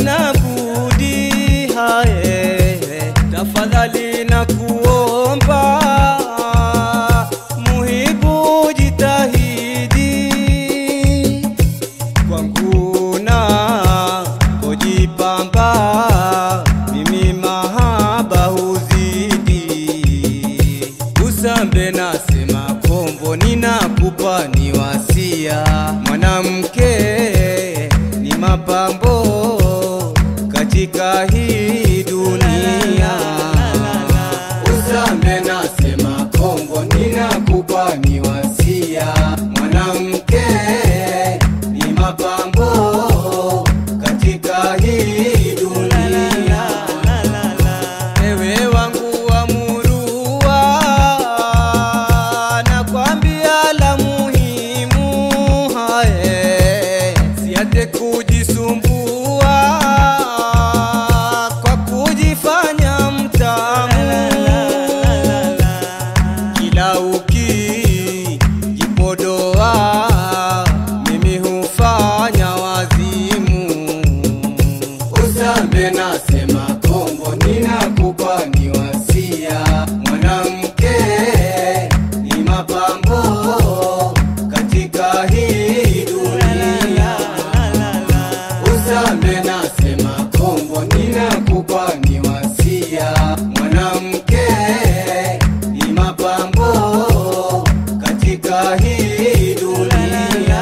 sina budi hae, tafadhali na kuomba muhibu jitahidi kwangu na kujipamba mimi mahaba huzidi usambe nasema kombo ninakupa ni wasia mwanamke ni mapambo katika hii dunia usambe nasema kombo ninakupa ni wasia mwanamke ni mapambo katika hii dunia ewe wangu wa murua nakwambia la muhimu hae siate kujisumbua kwa kujifanya mtamu kila ukijipodoa mimi hufanya wazimu usambe nasema kombo ninakupa ni wasia mwanamke ni mapambo katika hii dunia usambe nasema kombo ninakupa ni wasia mwanamke ni mapambo katika hii dunia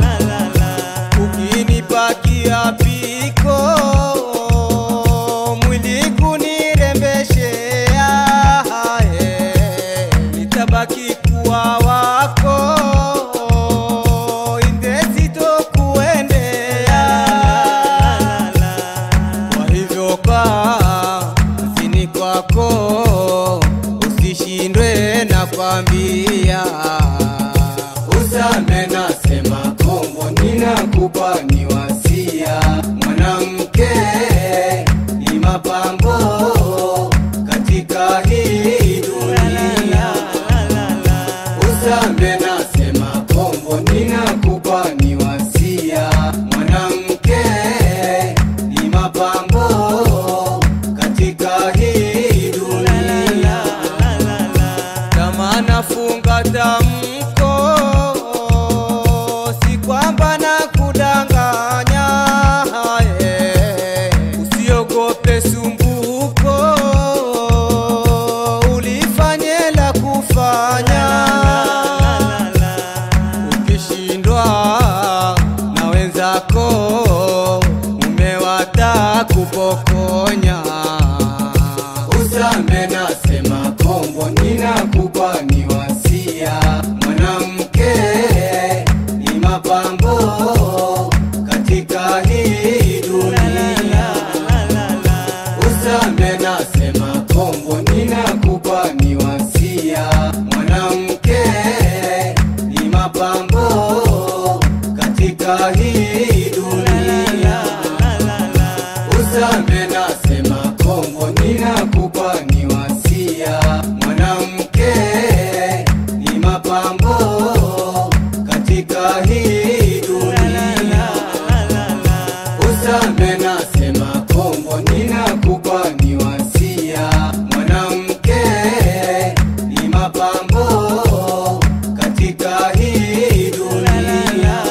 ukinipakia piko mwili kunirembeshea hae, nitabaki kuwa wako indezito kuendea kwa hivyo kaa zini kwako usishindwe na kwambia usambe nasema kombo ninakupa ni wasia mwanamke ni mapambo katika hii dunia usambe nasema kombo ninakupa ni wasia mwanamke ni mapambo katika hii dunia kama nafunga tamko si kwamba na kudanganya hae usiogope sumbuko ulifanye la kufanya ukishindwa na wenzako umewata kupokonya usambe nasema kombo ninakupa ni wasia mwanamke ni mapambo katika hii dunia usambe nasema kombo ninakupa ni wasia mwanamke ni mapambo katika hii dunia usambe nasema kombo ninakupa ni wasia mwanamke ni mapambo katika hii dunia usambe nasema kombo ninakupa ni wasia mwanamke ni mapambo katika hii dunia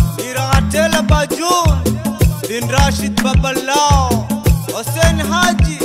Iratela Bajun bin Rashid Babalao Hussein Haji